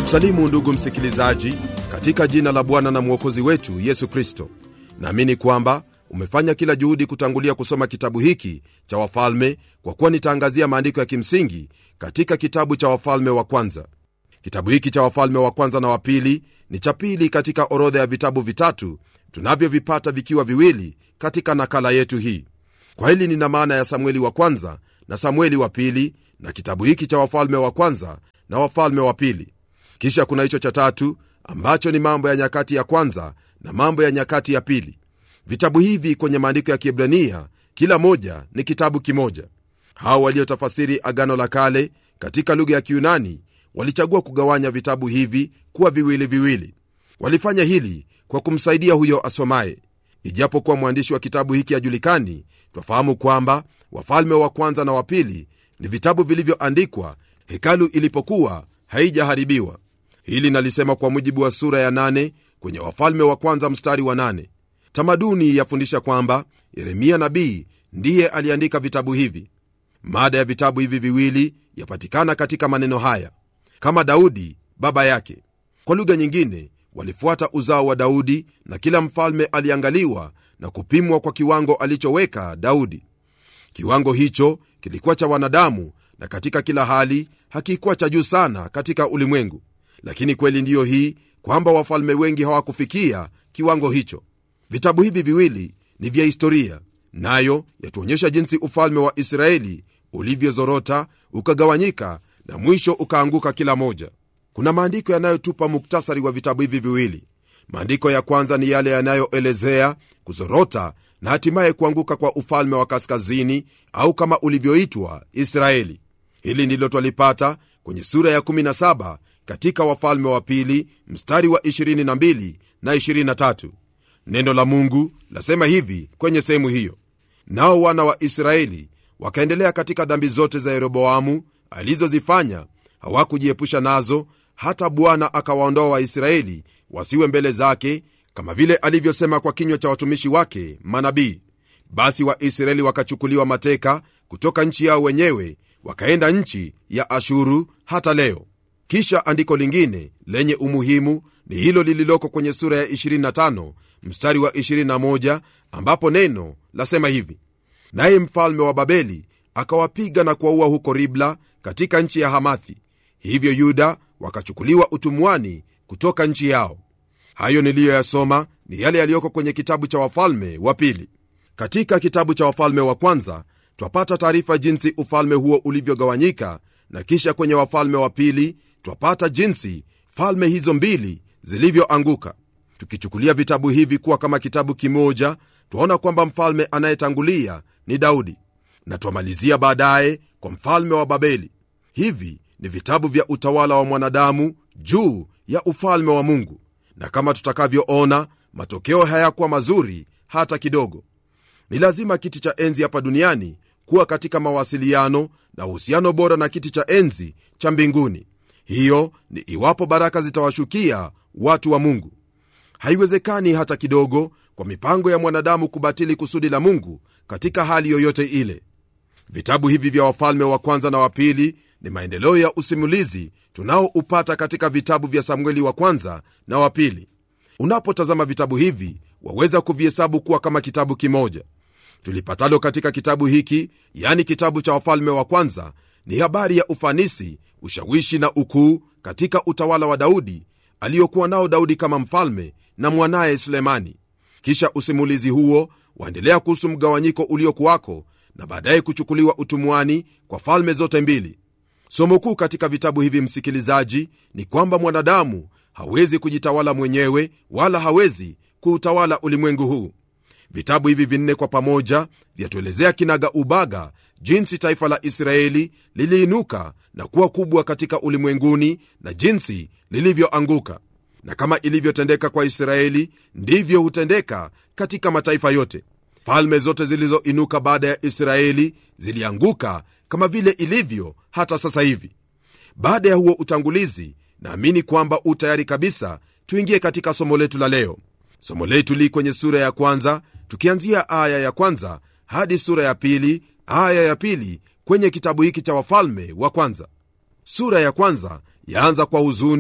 kusalimu ndugu msikilizaji katika jina la bwana na mwokozi wetu yesu kristo naamini kwamba umefanya kila juhudi kutangulia kusoma kitabu hiki cha wafalme kwa kuwa nitaangazia maandiko ya kimsingi katika kitabu cha wafalme wa kwanza kitabu hiki cha wafalme wa kwanza na wa pili ni cha pili katika orodha ya vitabu vitatu tunavyovipata vikiwa viwili katika nakala yetu hii kwa hili nina maana ya samueli wa kwanza na samueli wa pili na kitabu hiki cha wafalme wa kwanza na wafalme wa pili kisha kuna hicho cha tatu ambacho ni mambo ya nyakati ya kwanza na mambo ya nyakati ya pili vitabu hivi kwenye maandiko ya kiebrania kila moja ni kitabu kimoja hao waliotafasiri agano la kale katika lugha ya kiunani walichagua kugawanya vitabu hivi kuwa viwili viwili walifanya hili kwa kumsaidia huyo asomaye ijapokuwa mwandishi wa kitabu hiki ajulikani twafahamu kwamba wafalme wa kwanza na wa pili ni vitabu vilivyoandikwa hekalu ilipokuwa haijaharibiwa hili nalisema kwa mujibu wa sura ya nane kwenye wafalme wa kwanza mstari wa nane tamaduni yafundisha kwamba yeremia nabii ndiye aliandika vitabu hivi mada ya vitabu hivi viwili yapatikana katika maneno haya kama daudi baba yake kwa lugha nyingine walifuata uzao wa daudi na kila mfalme aliangaliwa na kupimwa kwa kiwango alichoweka daudi kiwango hicho kilikuwa cha wanadamu na katika kila hali hakikuwa cha juu sana katika ulimwengu lakini kweli ndiyo hii kwamba wafalme wengi hawakufikia kiwango hicho vitabu hivi viwili ni vya historia nayo yatuonyesha jinsi ufalme wa israeli ulivyozorota ukagawanyika na mwisho ukaanguka kila moja kuna maandiko yanayotupa muktasari wa vitabu hivi viwili maandiko ya kwanza ni yale yanayoelezea kuzorota na hatimaye kuanguka kwa ufalme wa kaskazini au kama ulivyoitwa israeli hili ndilo twalipata kwenye sura ya 17 katika wafalme wa pili mstari wa 22 na 23 neno la mungu lasema hivi kwenye sehemu hiyo nao wana wa israeli wakaendelea katika dhambi zote za yeroboamu alizozifanya hawakujiepusha nazo hata bwana akawaondoa waisraeli wasiwe mbele zake kama vile alivyosema kwa kinywa cha watumishi wake manabii basi waisraeli wakachukuliwa mateka kutoka nchi yao wenyewe wakaenda nchi ya ashuru hata leo kisha andiko lingine lenye umuhimu ni hilo lililoko kwenye sura ya 25 mstari wa 21 ambapo neno lasema hivi naye mfalme wa babeli akawapiga na kuwaua huko ribla katika nchi ya hamathi hivyo yuda wakachukuliwa utumwani kutoka nchi yao hayo niliyoyasoma ni yale yaliyoko kwenye kitabu cha wafalme wa pili katika kitabu cha wafalme wa kwanza twapata taarifa jinsi ufalme huo ulivyogawanyika na kisha kwenye wafalme wa pili twapata jinsi falme hizo mbili zilivyoanguka tukichukulia vitabu hivi kuwa kama kitabu kimoja twaona kwamba mfalme anayetangulia ni daudi na twamalizia baadaye kwa mfalme wa babeli hivi ni vitabu vya utawala wa mwanadamu juu ya ufalme wa mungu na kama tutakavyoona matokeo hayakuwa mazuri hata kidogo ni lazima kiti cha enzi hapa duniani kuwa katika mawasiliano na uhusiano bora na kiti cha enzi cha mbinguni hiyo ni iwapo baraka zitawashukia watu wa mungu haiwezekani hata kidogo kwa mipango ya mwanadamu kubatili kusudi la mungu katika hali yoyote ile vitabu hivi vya wafalme wa kwanza na wa pili ni maendeleo ya usimulizi tunaoupata katika vitabu vya samueli wa kwanza na wa pili unapotazama vitabu hivi waweza kuvihesabu kuwa kama kitabu kimoja tulipatalo katika kitabu hiki yani kitabu cha wafalme wa kwanza ni habari ya ufanisi ushawishi na ukuu katika utawala wa daudi aliyokuwa nao daudi kama mfalme na mwanaye sulemani kisha usimulizi huo waendelea kuhusu mgawanyiko uliokuwako na baadaye kuchukuliwa utumwani kwa falme zote mbili somo kuu katika vitabu hivi msikilizaji ni kwamba mwanadamu hawezi kujitawala mwenyewe wala hawezi kuutawala ulimwengu huu vitabu hivi vinne kwa pamoja vyatuelezea kinaga ubaga jinsi taifa la israeli liliinuka na kuwa kubwa katika ulimwenguni na jinsi lilivyoanguka na kama ilivyotendeka kwa israeli ndivyo hutendeka katika mataifa yote falme zote zilizoinuka baada ya israeli zilianguka kama vile ilivyo hata sasa hivi baada ya huo utangulizi naamini kwamba u tayari kabisa tuingie katika somo letu la leo somo letu li kwenye sura ya kwanza tukianzia aya ya kwanza hadi sura ya pili aya ya pili kwenye kitabu hiki cha wafalme wa kwanza sura ya kwanza yaanza kwa huzuni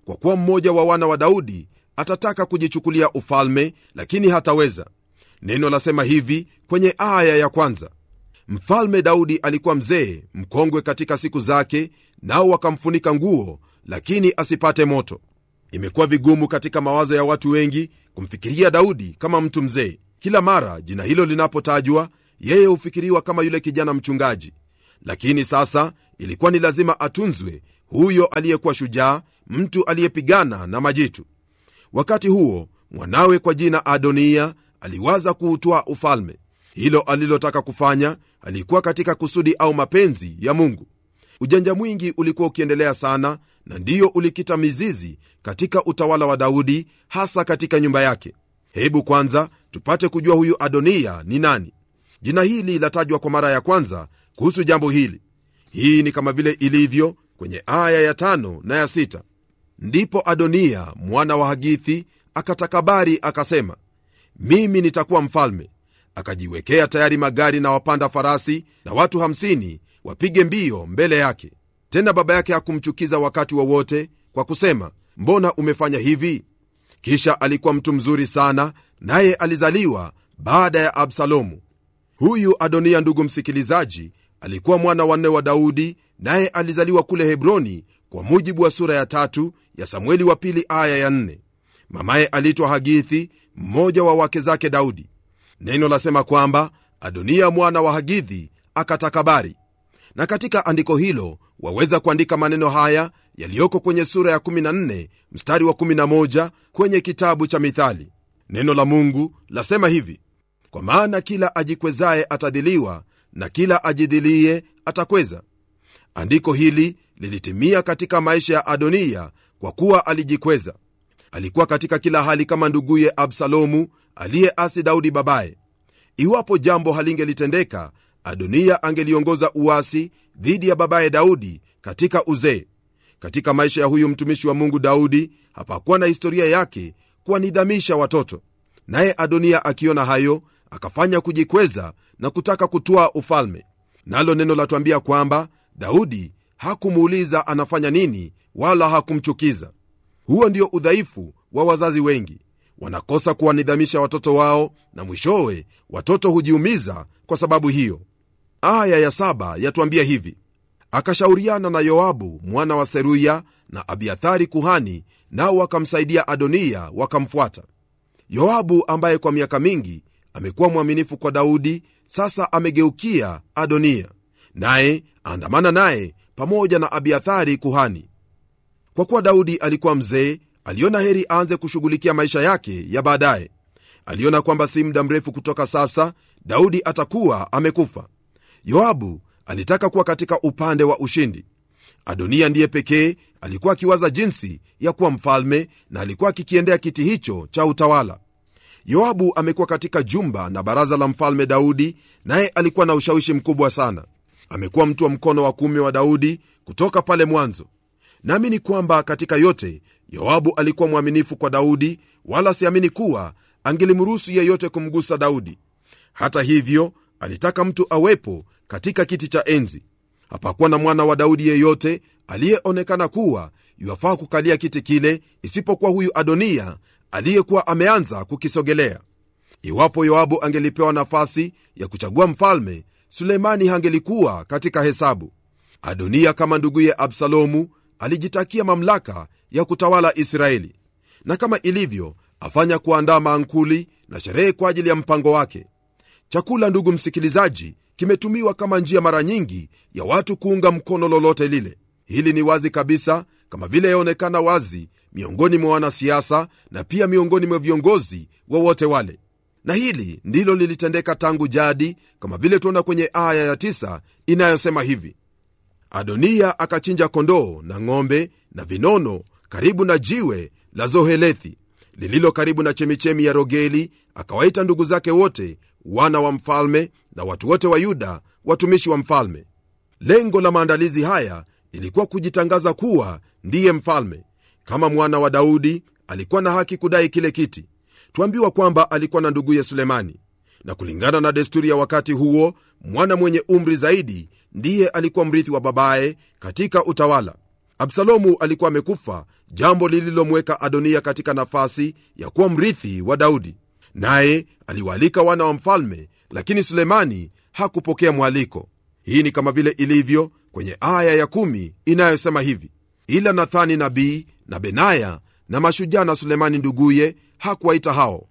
kwa kuwa mmoja wa wana wa daudi atataka kujichukulia ufalme lakini hataweza neno lasema hivi kwenye aya ya kwanza mfalme daudi alikuwa mzee mkongwe katika siku zake nao wakamfunika nguo lakini asipate moto imekuwa vigumu katika mawazo ya watu wengi kumfikiria daudi kama mtu mzee kila mara jina hilo linapotajwa yeye hufikiriwa kama yule kijana mchungaji lakini sasa ilikuwa ni lazima atunzwe huyo aliyekuwa shujaa mtu aliyepigana na majitu wakati huo mwanawe kwa jina adonia aliwaza kuutwaa ufalme hilo alilotaka kufanya alikuwa katika kusudi au mapenzi ya mungu ujanja mwingi ulikuwa ukiendelea sana na ndiyo ulikita mizizi katika utawala wa daudi hasa katika nyumba yake hebu kwanza tupate kujua huyu adonia ni nani jina hili latajwa kwa mara ya kwanza kuhusu jambo hili hii ni kama vile ilivyo kwenye aya ya tano na ya sita ndipo adonia mwana wa hagithi akatakabari akasema mimi nitakuwa mfalme akajiwekea tayari magari na wapanda farasi na watu 50 wapige mbio mbele yake tena baba yake hakumchukiza wakati wowote wa kwa kusema mbona umefanya hivi kisha alikuwa mtu mzuri sana naye alizaliwa baada ya absalomu huyu adonia ndugu msikilizaji alikuwa mwana wanne wa daudi naye alizaliwa kule hebroni kwa mujibu wa sura ya tatu ya samueli wa pili aya ya nne mamaye aliitwa hagithi mmoja wa wake zake daudi neno lasema kwamba adonia mwana wa hagithi akatakabari na katika andiko hilo waweza kuandika maneno haya yaliyoko kwenye sura ya 14 mstari wa 11 kwenye kitabu cha mithali neno la mungu lasema hivi kwa maana kila ajikwezaye atadhiliwa na kila ajidhilie atakweza andiko hili lilitimia katika maisha ya adonia kwa kuwa alijikweza alikuwa katika kila hali kama nduguye absalomu aliyeasi daudi babaye iwapo jambo halingelitendeka adonia angeliongoza uasi dhidi ya babaye daudi katika uzee katika maisha ya huyu mtumishi wa mungu daudi hapakuwa na historia yake kuwanidhamisha watoto naye adonia akiona hayo akafanya kujikweza na kutaka kutwaa ufalme nalo neno latwambia kwamba daudi hakumuuliza anafanya nini wala hakumchukiza huo ndio udhaifu wa wazazi wengi wanakosa kuwanidhamisha watoto wao na mwishowe watoto hujiumiza kwa sababu hiyo aya ya saba yatuambia hivi akashauriana na yoabu mwana wa seruya na abiathari kuhani nao wakamsaidia adonia wakamfuata yoabu ambaye kwa miaka mingi amekuwa mwaminifu kwa daudi sasa amegeukia adonia naye andamana naye pamoja na abiathari kuhani kwa kuwa daudi alikuwa mzee aliona heri aanze kushughulikia maisha yake ya baadaye aliona kwamba si muda mrefu kutoka sasa daudi atakuwa amekufa yoabu alitaka kuwa katika upande wa ushindi adonia ndiye pekee alikuwa akiwaza jinsi ya kuwa mfalme na alikuwa akikiendea kiti hicho cha utawala yoabu amekuwa katika jumba na baraza la mfalme daudi naye alikuwa na ushawishi mkubwa sana amekuwa mtu wa mkono wa kuume wa daudi kutoka pale mwanzo naamini kwamba katika yote yoabu alikuwa mwaminifu kwa daudi wala siamini kuwa angelimruhusu yeyote kumgusa daudi hata hivyo alitaka mtu awepo katika kiti cha enzi hapakuwa na mwana wa daudi yeyote aliyeonekana kuwa yuwafaa kukalia kiti kile isipokuwa huyu adonia aliyekuwa ameanza kukisogelea iwapo yoabu angelipewa nafasi ya kuchagua mfalme suleimani hangelikuwa katika hesabu adonia kama nduguye absalomu alijitakia mamlaka ya kutawala israeli na kama ilivyo afanya kuandaa maankuli na sherehe kwa ajili ya mpango wake chakula ndugu msikilizaji kimetumiwa kama njia mara nyingi ya watu kuunga mkono lolote lile hili ni wazi kabisa kama vile yaonekana wazi miongoni mwa wanasiasa na pia miongoni mwa viongozi wowote wa wale na hili ndilo lilitendeka tangu jadi kama vile tuona kwenye aya ya tisa inayosema hivi adonia akachinja kondoo na ng'ombe na vinono karibu na jiwe la zohelethi lililo karibu na chemichemi ya rogeli akawaita ndugu zake wote wana wa mfalme na watu wote wa yuda watumishi wa mfalme lengo la maandalizi haya ilikuwa kujitangaza kuwa ndiye mfalme kama mwana wa daudi alikuwa na haki kudai kile kiti twambiwa kwamba alikuwa na nduguye sulemani na kulingana na desturi ya wakati huo mwana mwenye umri zaidi ndiye alikuwa mrithi wa babaye katika utawala absalomu alikuwa amekufa jambo lililomweka adonia katika nafasi ya kuwa mrithi wa daudi naye aliwaalika wana wa mfalme lakini sulemani hakupokea mwaliko hii ni kama vile ilivyo kwenye aya ya kumi inayosema hivi ila nathani nabii na benaya na mashujaa na sulemani nduguye hakuwaita hao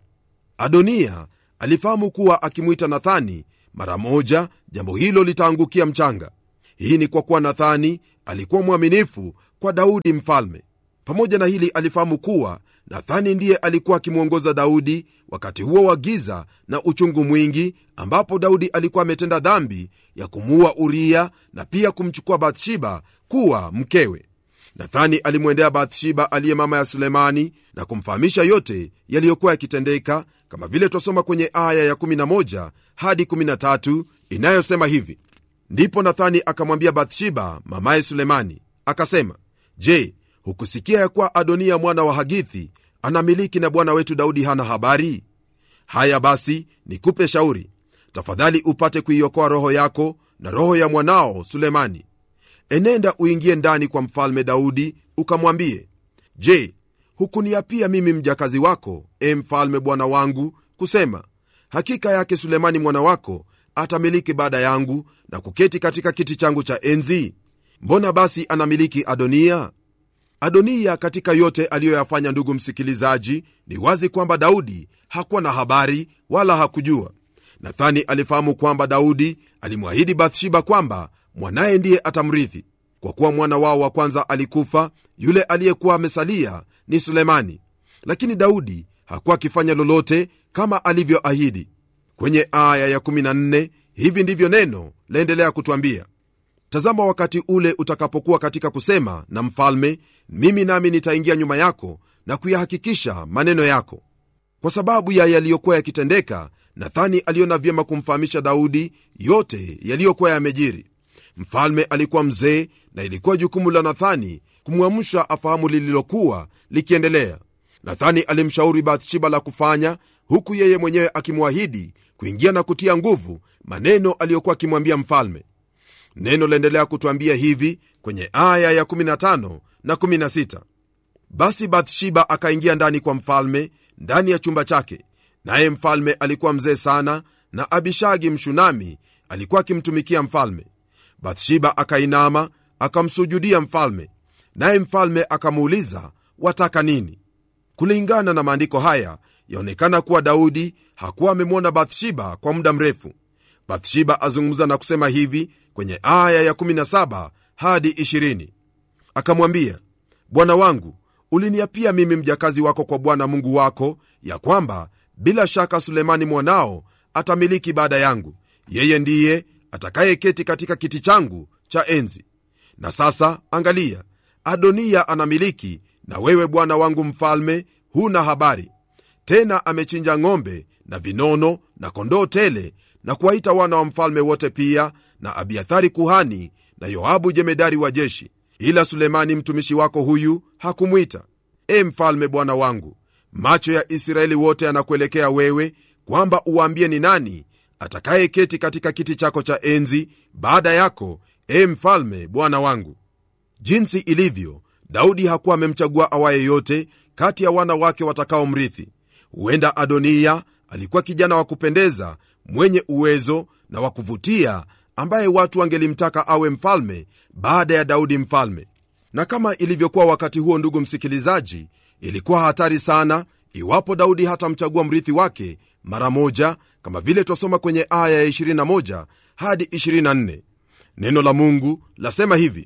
adonia alifahamu kuwa akimwita nathani mara moja jambo hilo litaangukia mchanga hii ni kwa kuwa nathani alikuwa mwaminifu kwa daudi mfalme pamoja na hili alifahamu kuwa nathani ndiye alikuwa akimwongoza daudi wakati huo wa giza na uchungu mwingi ambapo daudi alikuwa ametenda dhambi ya kumuua uria na pia kumchukua bathsheba kuwa mkewe nathani alimwendea bathsheba aliye mama ya sulemani na kumfahamisha yote yaliyokuwa yakitendeka kama vile twasoma kwenye aya ya 11 hadi 13 inayosema hivi ndipo nathani akamwambia bathsheba mamaye sulemani akasema je hukusikia ya kuwa adonia mwana wa hagithi anamiliki na bwana wetu daudi hana habari haya basi nikupe shauri tafadhali upate kuiokoa roho yako na roho ya mwanao sulemani enenda uingie ndani kwa mfalme daudi ukamwambie je hukuniapia mimi mjakazi wako e mfalme bwana wangu kusema hakika yake sulemani mwana wako atamiliki baada yangu na kuketi katika kiti changu cha enzi mbona basi anamiliki adonia adoniya katika yote aliyoyafanya ndugu msikilizaji ni wazi kwamba daudi hakuwa na habari wala hakujua nathani alifahamu kwamba daudi alimwahidi bathsheba kwamba mwanaye ndiye atamrithi kwa kuwa mwana wao wa kwanza alikufa yule aliyekuwa amesalia ni sulemani lakini daudi hakuwa akifanya lolote kama alivyoahidi kwenye aya ya14 hivi ndivyo neno laendelea kutwambia tazama wakati ule utakapokuwa katika kusema na mfalme mimi nami nitaingia nyuma yako na kuyahakikisha maneno yako kwa sababu ya yaliyokuwa yakitendeka nathani aliona vyema kumfahamisha daudi yote yaliyokuwa yamejiri mfalme alikuwa mzee na ilikuwa jukumu la nathani kumwamsha afahamu lililokuwa likiendelea nathani alimshauri bathsheba la kufanya huku yeye mwenyewe akimwahidi kuingia na kutia nguvu maneno aliyokuwa akimwambia mfalme neno laendelea kutwambia hivi kwenye aya ya 15 na 16 basi bathsheba akaingia ndani kwa mfalme ndani ya chumba chake naye mfalme alikuwa mzee sana na abishagi mshunami alikuwa akimtumikia mfalme bathsheba akainama akamsujudia mfalme naye mfalme akamuuliza wataka nini kulingana na maandiko haya yaonekana kuwa daudi hakuwa amemwona bathsheba kwa muda mrefu bathsheba azungumza na kusema hivi kwenye aya ya 17 hadi 20 akamwambia bwana wangu uliniapia mimi mjakazi wako kwa bwana mungu wako ya kwamba bila shaka sulemani mwanao atamiliki baada yangu yeye ndiye atakayeketi katika kiti changu cha enzi na sasa angalia adoniya anamiliki na wewe bwana wangu mfalme huna habari tena amechinja ng'ombe na vinono na kondoo tele na kuwaita wana wa mfalme wote pia na abiathari kuhani na yoabu jemedari wa jeshi ila sulemani mtumishi wako huyu hakumwita e mfalme bwana wangu macho ya israeli wote yanakuelekea wewe kwamba uwaambie ni nani atakayeketi katika kiti chako cha enzi baada yako e mfalme bwana wangu jinsi ilivyo daudi hakuwa amemchagua awaye yote kati ya wana wake watakaomrithi huenda adoniya alikuwa kijana wa kupendeza mwenye uwezo na wa kuvutia ambaye watu wangelimtaka awe mfalme baada ya daudi mfalme na kama ilivyokuwa wakati huo ndugu msikilizaji ilikuwa hatari sana iwapo daudi hatamchagua mrithi wake mara moja kama vile twasoma kwenye aya ya 21 hadi 24 neno la mungu lasema hivi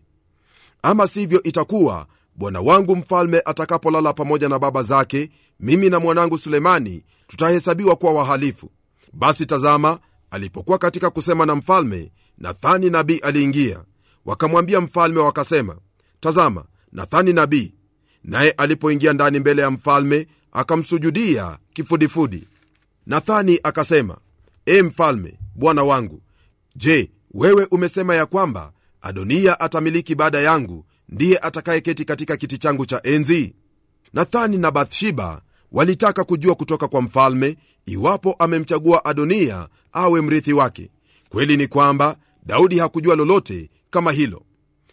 ama sivyo itakuwa bwana wangu mfalme atakapolala pamoja na baba zake mimi na mwanangu sulemani tutahesabiwa kuwa wahalifu basi tazama alipokuwa katika kusema na mfalme nathani nabii aliingia wakamwambia mfalme wakasema tazama nathani nabii naye alipoingia ndani mbele ya mfalme akamsujudia kifudifudi nathani akasema e mfalme bwana wangu je wewe umesema ya kwamba adoniya atamiliki baada yangu ndiye atakayeketi katika kiti changu cha enzi nathani na bathsheba walitaka kujua kutoka kwa mfalme iwapo amemchagua adoniya awe mrithi wake kweli ni kwamba daudi hakujua lolote kama hilo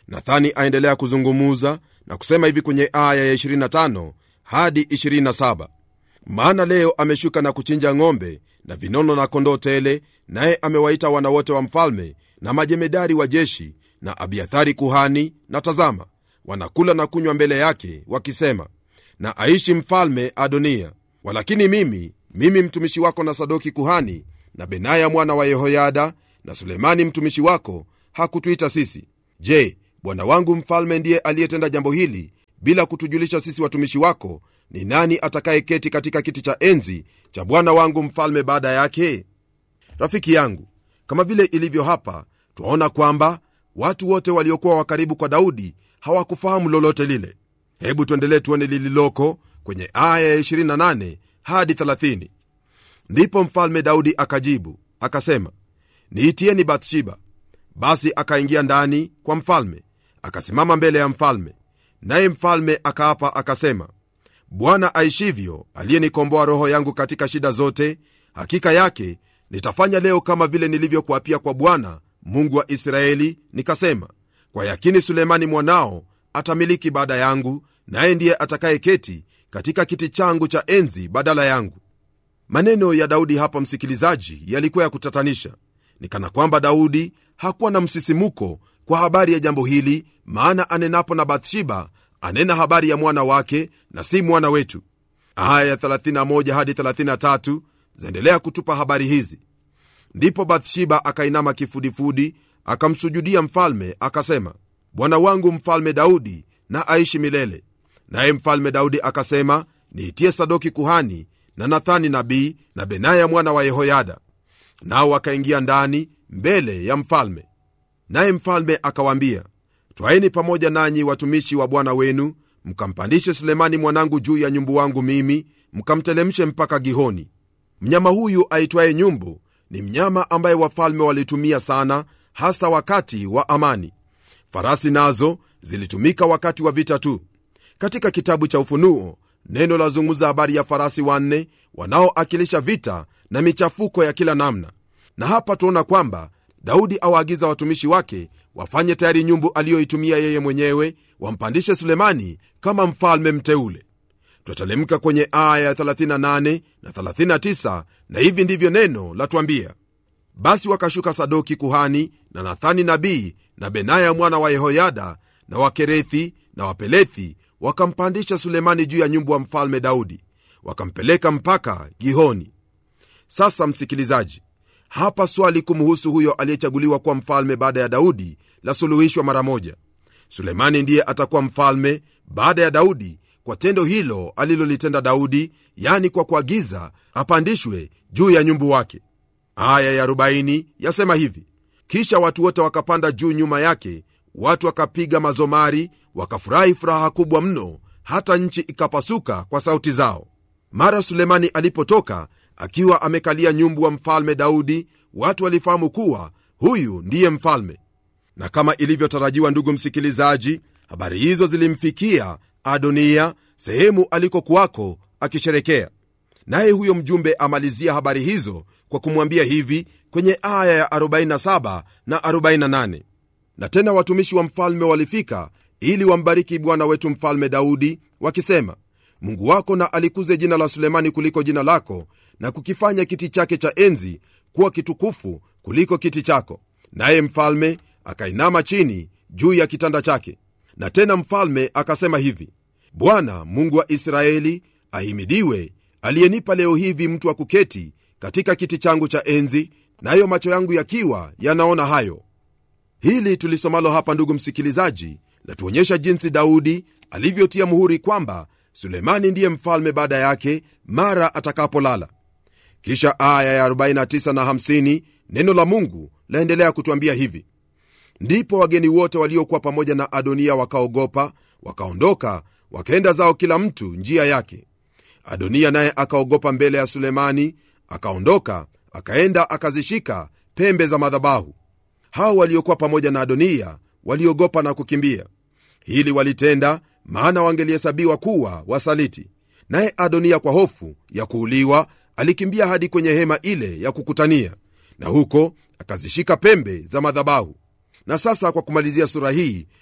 nathani aendelea kuzungumuza na kusema hivi kwenye aya ya 25 hadi 27 maana leo ameshuka na kuchinja ng'ombe na vinono na kondoo tele naye amewaita wana wote wa mfalme na majemedari wa jeshi na abiathari kuhani na tazama wanakula na kunywa mbele yake wakisema na aishi mfalme adonia walakini mimi mimi mtumishi wako na sadoki kuhani na benaya mwana wa yehoyada na sulemani mtumishi wako hakutuita sisi je bwana wangu mfalme ndiye aliyetenda jambo hili bila kutujulisha sisi watumishi wako ni nani atakayeketi katika kiti cha enzi cha bwana wangu mfalme baada yake rafiki yangu kama vile ilivyo hapa twaona kwamba watu wote waliokuwa wakaribu kwa daudi hawakufahamu lolote lile hebu tuendelee tuone lililoko kwenye aya ya 28 hadi 30 ndipo mfalme daudi akajibu akasema niitieni bathsheba basi akaingia ndani kwa mfalme akasimama mbele ya mfalme naye mfalme akaapa akasema bwana aishivyo aliyenikomboa roho yangu katika shida zote hakika yake nitafanya leo kama vile nilivyokuapia kwa bwana mungu wa israeli nikasema kwa yakini sulemani mwanao atamiliki baada yangu naye ndiye atakayeketi katika kiti changu cha enzi badala yangu maneno ya daudi hapa msikilizaji yalikuwa ya kutatanisha ni kana kwamba daudi hakuwa na msisimuko kwa habari ya jambo hili maana anenapo na bathsheba anena habari ya mwana wake na si mwana wetu aya ya 31 hadi 33 zaendelea kutupa habari hizi ndipo bathsheba akainama kifudifudi akamsujudia mfalme akasema bwana wangu mfalme daudi na aishi milele naye mfalme daudi akasema niitie sadoki kuhani na nathani nabii na benaya mwana wa yehoyada nao wakaingia ndani mbele ya mfalme naye mfalme akawaambia twaeni pamoja nanyi watumishi wa bwana wenu mkampandishe sulemani mwanangu juu ya nyumbu wangu mimi mkamtelemshe mpaka gihoni mnyama huyu aitwaye nyumbu ni mnyama ambaye wafalme walitumia sana hasa wakati wa amani farasi nazo zilitumika wakati wa vita tu katika kitabu cha ufunuo neno lazungumza habari ya farasi wanne wanaoakilisha vita na michafuko ya kila namna na hapa tuona kwamba daudi awaagiza watumishi wake wafanye tayari nyumbu aliyoitumia yeye mwenyewe wampandishe sulemani kama mfalme mteule twatalemka kwenye aya ya 38 na 39 na hivi ndivyo neno latwambia basi wakashuka sadoki kuhani na nathani nabii na benaya mwana wa yehoyada na wakerethi na wapelethi wakampandisha sulemani juu ya nyumbu wa mfalme daudi wakampeleka mpaka gihoni sasa msikilizaji hapa swali kumhusu huyo aliyechaguliwa kuwa mfalme baada ya daudi lasuluhishwa mara moja sulemani ndiye atakuwa mfalme baada ya daudi kwa tendo hilo alilolitenda daudi yani kwa kuagiza apandishwe juu ya nyumbu wake aya ya 40 yasema hivi kisha watu wote wakapanda juu nyuma yake watu wakapiga mazomari wakafurahi furaha kubwa mno hata nchi ikapasuka kwa sauti zao mara sulemani alipotoka akiwa amekalia nyumbu wa mfalme daudi watu walifahamu kuwa huyu ndiye mfalme na kama ilivyotarajiwa ndugu msikilizaji habari hizo zilimfikia adonia sehemu alikokuwako akisherekea naye huyo mjumbe amalizia habari hizo kwa kumwambia hivi kwenye aya ya 47 na 48 na tena watumishi wa mfalme walifika ili wambariki bwana wetu mfalme daudi wakisema mungu wako na alikuze jina la sulemani kuliko jina lako na kukifanya kiti chake cha enzi kuwa kitukufu kuliko kiti chako naye mfalme akainama chini juu ya kitanda chake na tena mfalme akasema hivi bwana mungu wa israeli ahimidiwe aliyenipa leo hivi mtu wa kuketi katika kiti changu cha enzi nayo macho yangu yakiwa yanaona hayo hili tulisomalo hapa ndugu msikilizaji latuonyesha jinsi daudi alivyotia muhuri kwamba sulemani ndiye mfalme baada yake mara atakapolala kisha aya ya 49 na 50 neno la mungu laendelea kutwambia hivi ndipo wageni wote waliokuwa pamoja na adonia wakaogopa wakaondoka wakaenda zao kila mtu njia yake adonia naye akaogopa mbele ya sulemani akaondoka akaenda akazishika pembe za madhabahu hao waliokuwa pamoja na adonia waliogopa na kukimbia hili walitenda maana wangelihesabiwa kuwa wasaliti naye adonia kwa hofu ya kuuliwa alikimbia hadi kwenye hema ile ya kukutania na huko akazishika pembe za madhabahu na sasa kwa kumalizia sura hii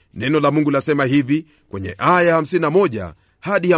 neno la mungu lasema hivi kwenye aya 51 hadi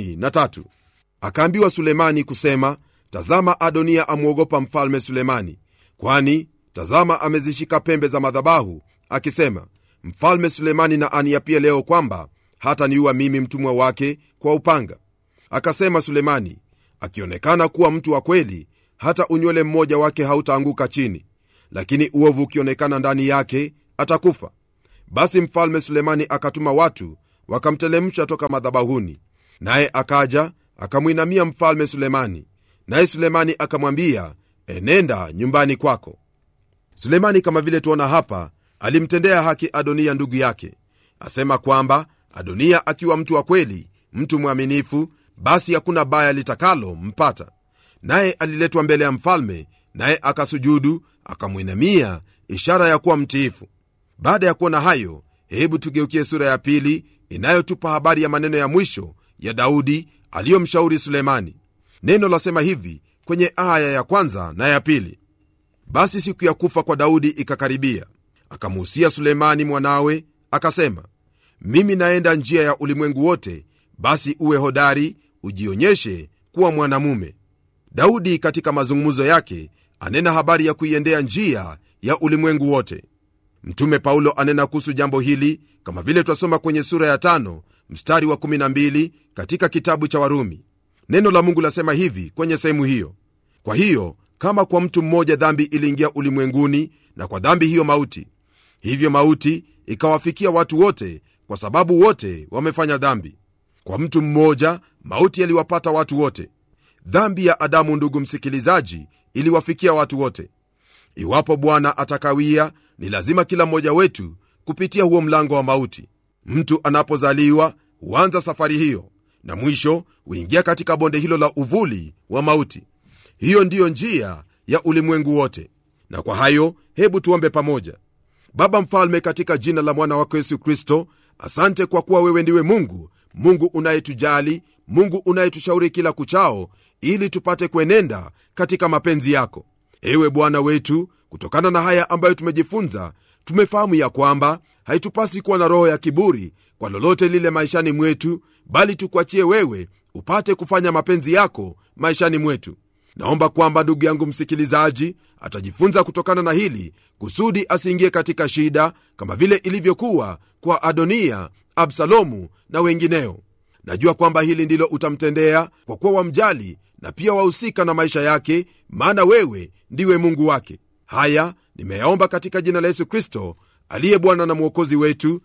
53 akaambiwa sulemani kusema tazama adonia amwogopa mfalme sulemani kwani tazama amezishika pembe za madhabahu akisema mfalme sulemani na aniapie leo kwamba hata niua mimi mtumwa wake kwa upanga akasema sulemani akionekana kuwa mtu wa kweli hata unywele mmoja wake hautaanguka chini lakini uovu ukionekana ndani yake atakufa basi mfalme sulemani akatuma watu wakamtelemsha toka madhabahuni naye akaja akamwinamia mfalme sulemani naye sulemani akamwambia enenda nyumbani kwako sulemani kama vile tuona hapa alimtendea haki adonia ndugu yake asema kwamba adonia akiwa mtu wa kweli mtu mwaminifu basi hakuna baya litakalo mpata naye aliletwa mbele ya mfalme naye akasujudu akamwinamia ishara ya kuwa mtiifu baada ya kuona hayo hebu tugeukie sura ya pili inayotupa habari ya maneno ya mwisho ya daudi aliyomshauri sulemani neno lasema hivi kwenye aya ya kwanza na ya pili basi siku ya kufa kwa daudi ikakaribia akamuhusia sulemani mwanawe akasema mimi naenda njia ya ulimwengu wote basi uwe hodari ujionyeshe kuwa mwanamume daudi katika mazungumzo yake anena habari ya kuiendea njia ya ulimwengu wote mtume paulo anena kuhusu jambo hili kama vile twasoma kwenye sura ya tano mstari wa 12 katika kitabu cha warumi neno la mungu lasema hivi kwenye sehemu hiyo kwa hiyo kama kwa mtu mmoja dhambi iliingia ulimwenguni na kwa dhambi hiyo mauti hivyo mauti ikawafikia watu wote kwa sababu wote wamefanya dhambi kwa mtu mmoja mauti yaliwapata watu wote dhambi ya adamu ndugu msikilizaji iliwafikia watu wote iwapo bwana atakawia ni lazima kila mmoja wetu kupitia huo mlango wa mauti mtu anapozaliwa huanza safari hiyo na mwisho huingia katika bonde hilo la uvuli wa mauti hiyo ndiyo njia ya ulimwengu wote na kwa hayo hebu tuombe pamoja baba mfalme katika jina la mwana wako yesu kristo asante kwa kuwa wewe ndiwe mungu mungu unayetujali mungu unayetushauri kila kuchao ili tupate kuenenda katika mapenzi yako ewe bwana wetu kutokana na haya ambayo tumejifunza tumefahamu ya kwamba haitupasi kuwa na roho ya kiburi kwa lolote lile maishani mwetu bali tukuachie wewe upate kufanya mapenzi yako maishani mwetu naomba kwamba ndugu yangu msikilizaji atajifunza kutokana na hili kusudi asiingie katika shida kama vile ilivyokuwa kwa adonia absalomu na wengineo najua kwamba hili ndilo utamtendea kwa kuwa wamjali na pia wahusika na maisha yake maana wewe ndiwe mungu wake haya nimeyaomba katika jina la yesu kristo aliye bwana na mwokozi wetu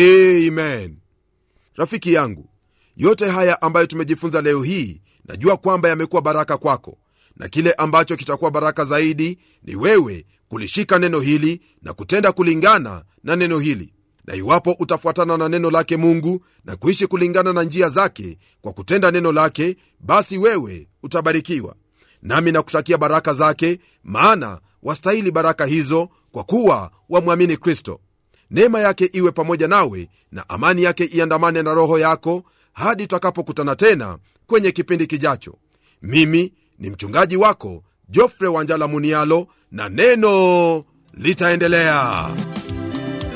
amen rafiki yangu yote haya ambayo tumejifunza leo hii najua kwamba yamekuwa baraka kwako na kile ambacho kitakuwa baraka zaidi ni wewe kulishika neno hili na kutenda kulingana na neno hili na iwapo utafuatana na neno lake mungu na kuishi kulingana na njia zake kwa kutenda neno lake basi wewe utabarikiwa nami nakutakia baraka zake maana wastahili baraka hizo kwa kuwa wamwamini kristo neema yake iwe pamoja nawe na amani yake iandamane na roho yako hadi tutakapokutana tena kwenye kipindi kijacho mimi ni mchungaji wako jofre wanjala munialo na neno litaendelea